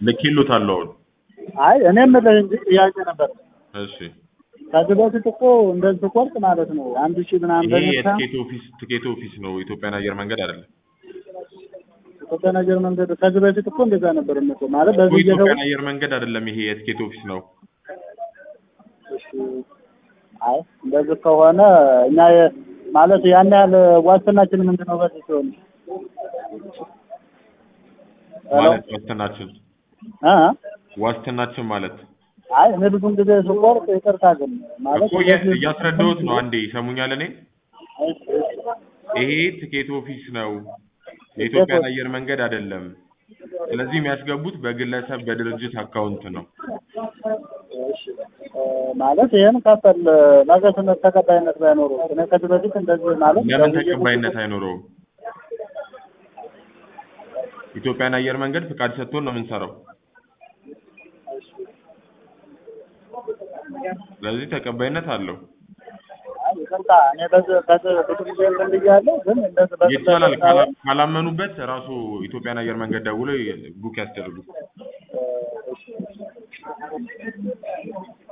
ልኬሎታለሁ አሁን። አይ እኔም የምልህ እንጂ ጥያቄ ነበር። እሺ ከዚህ በፊት እኮ እንደዚህ ስቆርጥ ማለት ነው አንድ ሺህ ምናምን ይሄ በመታ የትኬት ኦፊስ ትኬት ኦፊስ ነው፣ ኢትዮጵያን አየር መንገድ አይደለም። ኢትዮጵያን አየር መንገድ ከዚህ በፊት እኮ እንደዛ ነበር እኮ ማለት በዚህ ኢትዮጵያን እየደወል አየር መንገድ አይደለም፣ ይሄ የትኬት ኦፊስ ነው። አይ እንደዚህ ከሆነ እኛ የ- ማለት ያን ያህል ዋስትናችን ምንድን ነው? በዚህ ሲሆን ማለት ዋስትናችን እ? ዋስትናችን ማለት አይ እኔ ብዙን ጊዜ ስቆርጥ ይቅርታ ግን ማለት እኮ እያ- እያስረዳሁት ነው። አንዴ ይሰሙኛል። እኔ ይሄ ትኬት ኦፊስ ነው፣ የኢትዮጵያን አየር መንገድ አይደለም። ስለዚህ የሚያስገቡት በግለሰብ በድርጅት አካውንት ነው። ማለት ይሄን ከፈል ነገ ስነት ተቀባይነት ባይኖረው እኔ ከዚህ በፊት እንደዚህ ማለት ለምን ተቀባይነት አይኖረውም? ኢትዮጵያን አየር መንገድ ፍቃድ ሰጥቶን ነው የምንሰራው። ስለዚህ ተቀባይነት አለው። ይቅርታ እኔ በዚህ በዚህ ብዙ ጊዜ እንትን ብያለሁ ግን እንደዚህ በዚህ ይቻላል። ካላ- ካላመኑበት ራሱ ኢትዮጵያን አየር መንገድ ደውሎ ቡክ ያስደርጉ። እ፣ እሺ